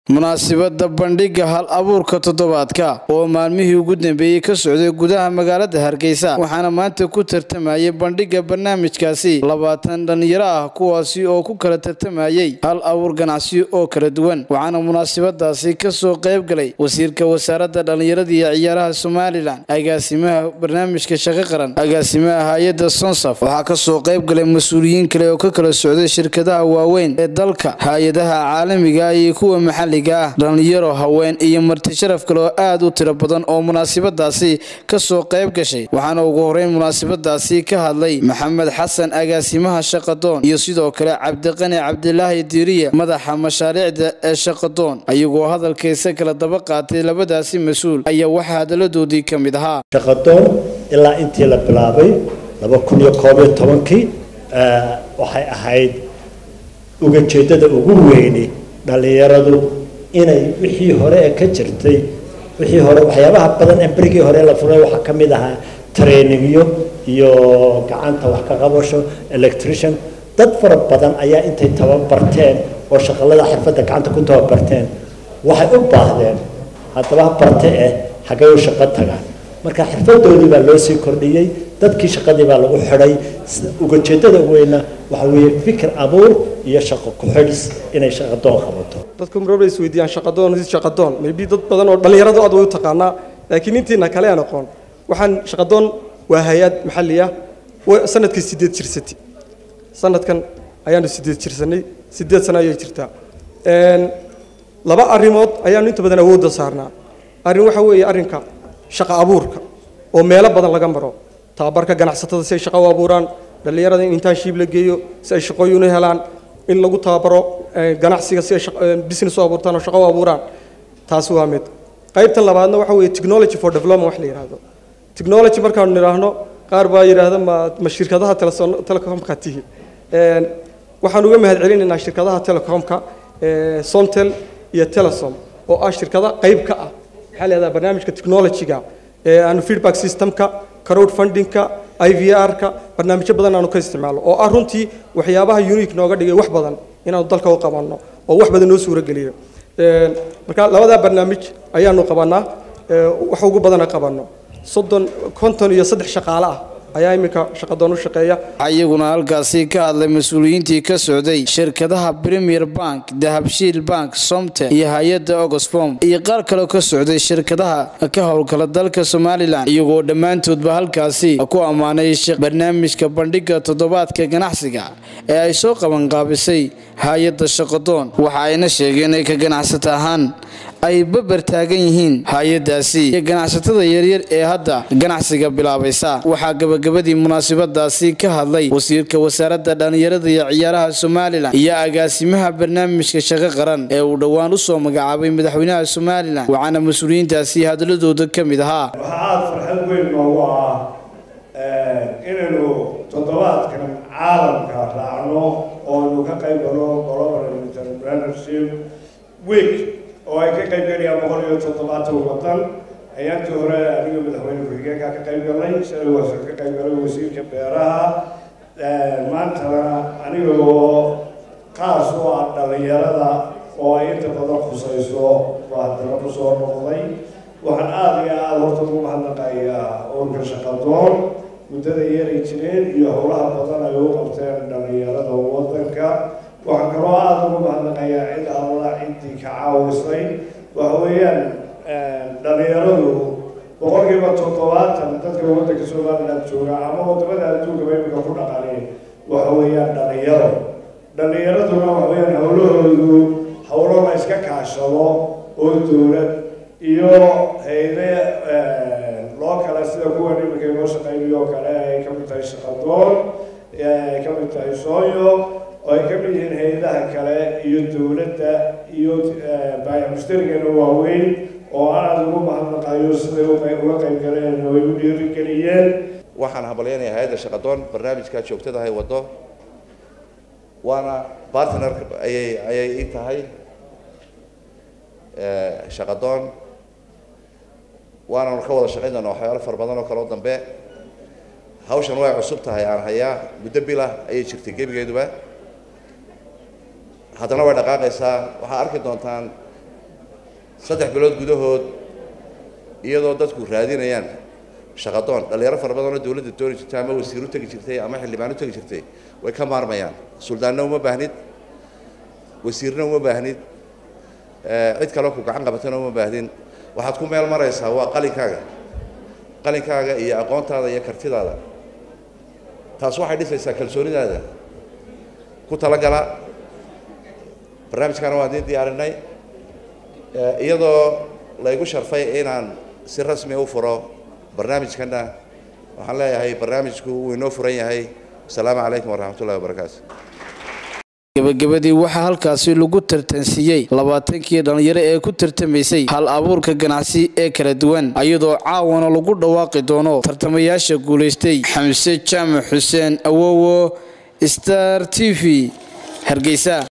munaasibadda bandhigga hal abuurka toddobaadka oo maalmihii ugu dambeeyey ka socday gudaha magaalada hargeysa waxaana maanta ku tartamayay bandhigga barnaamijkaasi labaatan dhallinyaro ah kuwaasi oo ku kala tartamayay hal abuur ganacsi oo kala duwan waxaana munaasibadaasi kasoo qayb galay wasiirka wasaaradda dhallinyarada iyo ciyaaraha somalilan agaasimaha barnaamijka shaqo qaran agaasimaha hay-adda sonsaf waxaa kasoo qayb galay mas-uuliyiin kale oo ka kala socday shirkadaha waaweyn ee dalka hay-adaha caalamiga iyo kuwa maxalliga ah dhallinyaro haween iyo marti sharaf kale oo aad u tiro badan oo munaasibadaasi kasoo qayb gashay waxaana ugu horeyn munaasibadaasi ka hadlay maxamed xasan agaasimaha shaqadoon iyo sidoo kale cabdiqani cabdilaahi diiriye madaxa mashaariicda ee shaqadoon ayagoo hadalkaysa kala daba qaatay labadaasi mas-uul ayaa waxaa hadaladoodii ka mid ahaa shaqadoon ilaa intii la bilaabay laba kun iyo koob iyo tobankii waxay ahayd ugajeedada ugu weyni dhallinyaradu inay wixii hore ee ka jirtay wixii hore waxyaabaha badan ee berigii hore la furay waxaa ka mid ahaa trainingyo iyo gacanta wax ka qabasho electrician dad fara badan ayaa intay tababarteen oo shaqalada xirfadda gacanta ku tababarteen waxay u baahdeen haddaba barte eh xaggay u shaqo tagaan marka xirfadoodii baa loo sii kordhiyey dadkii shaqadii baa lagu xidhay ugajeedada weyna waxa weeye fikir abuur iyo shaqo ku-xidhis inay shaqadoon qabato dadku marwalba is weydiiyaan shaqadoon is shaqadoon maybe dad badan oo dhallinyaradu aad way u taqaanaa laakiin intiina kale aan aqoon waxaan shaqadoon waa hay-ad maxalli ah sanadkii sideed jirsati sanadkan ayaanu sideed jirsanay sideed sano ayay jirtaa laba arrimood ayaanu inta badan awoodda saarnaa arrin waxa weeye arrinka shaqo abuurka oo meelo badan laga maro tababarka ganacsatada si ay shaqo u abuuraan dhallinyarada in intaanship la geeyo si ay shaqooyin u helaan in lagu tababaro ganacsiga si ay business u abuurtaan oo shaqo u abuuraan taasi waa mid qaybtan labaadna waxa weeye technology for development wax la yidhaahdo technology markaanu nidhaahno qaar baa yidhaahda ma ma shirkadaha telecomka tihi waxaan uga mahad celinaynaa shirkadaha telecomka somtel iyo telesom oo ah shirkada qayb ka ah maxaa leedaha barnaamijka technology-ga aanu feedback systemka crowd fundingka i v r-ka barnaamijyo badan aanu ka isticmaalo oo ah runtii waxyaabaha unique nooga dhigay wax badan inaanu dalka u qabanno oo wax badan noo suuro geliyo marka labadaa barnaamij ayaanu qabanaa wax ugu badana qabanno soddon konton iyo saddex shaqaale ah ayaa iminka shaqadoon u shaqeeya iyaguna halkaasi ka hadlay mas-uuliyiintii ka socday shirkadaha premier bank dahabshiil bank somte iyo hay-adda ogosfom iyo qaar kaleo ka socday shirkadaha ka howlgala dalka somalilan iyagoo dhammaantoodba halkaasi ku ammaanay barnaamijka bandhigga toddobaadka ganacsiga ee ay soo qabanqaabisay hay-adda shaqadoon waxa ayna sheegeen ay ka ganacsata ahaan ay babar taagan yihiin hay-adaasi iyo ganacsatada yaryar ee hadda ganacsiga bilaabaysa waxaa gabagabadii munaasibadaasi ka hadlay wasiirka wasaaradda dhallinyarada iyo ciyaaraha somalilan iyo agaasimaha barnaamijka shaqo qaran ee uu dhowaan usoo magacaabay madaxweynaha somalilan waxaana mas-uuliyiintaasi hadaladooda ka mid ahaa waxaa aada farxad weyn noogu ah inaynu toddobaadkan caalamka raacno oonu ka qayb galo global entrepreneurship week oo ay ka qayb galayaan boqol iyo toddobaatan wadan ayaantii hore aniga madaxweyne ku-xigeenka ka qayb galay shalay waa ka qayb galay wasiirka beeraha maantana aniga oo qaas u ah dhallinyarada oo ay inta badan khusayso baa haddana kusoo noqday waxaan aada iyo aada horta ugu mahadnaqayaa urka shaqadoon muddada yeeray jireen iyo howlaha badan ay u qabteen dhallinyarada wadanka waxaan kaloo aada ugu mahadnaqayaa cid alla ciddii ka caawisay waxa weeyaan dhallinyaradu boqolkiiba toddobaatan dadka waddanka somaliland jooga ama wadamada adduunkaba imika ku dhaqanay waxa weeyaan dhallinyaro dhallinyaraduna waxa weeyaan howlahoodu howlo la iska kaashado oo dowlad iyo hayde loo kale sida kuwan iminka inoo shaqeynayo kale ay ka mid tahay shaqadoon ay ka mid tahay sooyo oo ay ka mid yihiin hay-adaha kale iyo dowladda iyo baayac mushtarigana waaweyn oo aada ugu mahadnaqayo siday uga qayb galeen oo ay u dhiirigeliyeen waxaan hambalyaynaya hay-adda shaqadoon barnaamijkaa joogtada hay waddo waana partner ayay ayay ii tahay shaqadoon waananu ka wada shaqayn doonaa waxyaalo fara badan oo kale oo dambe hawshan way cusub tahay aan hayaa muddo bilah ayay jirtay gebigeeduba haddana way dhaqaaqaysaa waxaa arki doontaan saddex bilood gudahood iyadoo dadku raadinayaan shaqadoon dhallinyaro fara badan oo dowladda dooni jirtay ama wasiir u tegi jirtay ama xildhibaan u tegi jirtay way ka maarmayaan suldaanna uma baahnid wasiirna uma baahnid cid kaloo ku gacan qabatana uma baahdin waxaad ku meel maraysaa waa qalinkaaga qalinkaaga iyo aqoontaada iyo kartidaada taas waxay dhisaysaa kalsoonidaada ku talagala barnaamijkaana waan idiin diyaarinay iyadoo laygu sharfay inaan si rasmi u furo barnaamijkana waxaan leeyahay barnaamijku wuu inoo furan yahay asalaamu calaykum waraxmat ullahi wabarakaatu gabagabadii waxaa halkaasi lagu tartansiiyey labaatankii dhallinyaro ee ku tartamaysay hal abuurka ganacsi ee kala duwan iyadoo caawana lagu dhawaaqi doono tartamayaasha guulaystay xamse jaamac xuseen awowo star t v hargeysa